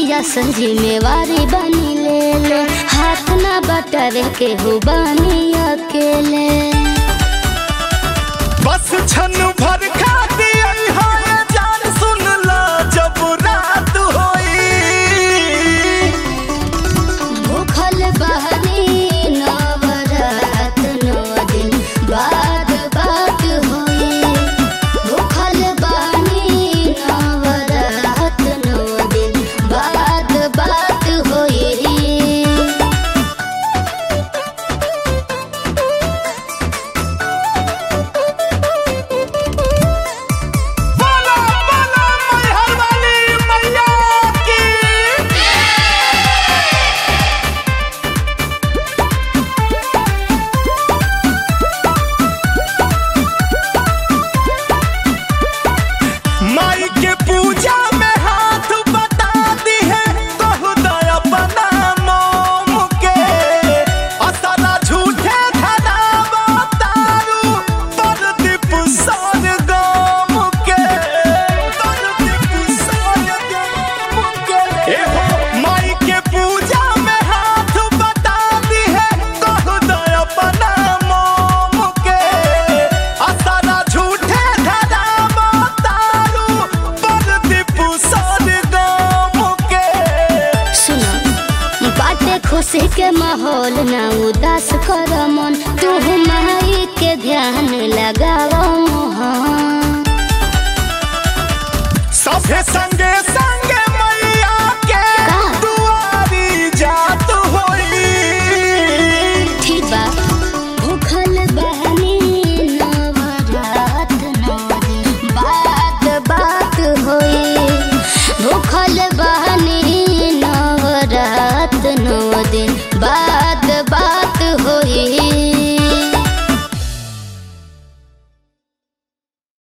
मैया सन जिम्मेवारी बनी ले ले हाथ ना बटर के हो बनी अकेले बस छन भर खाती है जान सुन ला जब रात होई भूखल बहनी नवरात नौ दिन बाद बात होई भूखल बहनी नवरात नौ दिन बाद बात होई बोला बोला मैहर वाली मैया की माई के पूजा में हाथ बटा दी है कहु दया बना मोम के असरा झूठे धना बतारू परदीप सर गम के परदीप सर गम के ए हो माई के पूजा में हाथ बटा दी है कहु दया बना मोम के असरा झूठे धना बतारू परदीप सर गम के सुनो बाटे खुशी के माहौल ना उदास कर मन तू माई के ध्यान लगाओ मोहन सभे संगे संग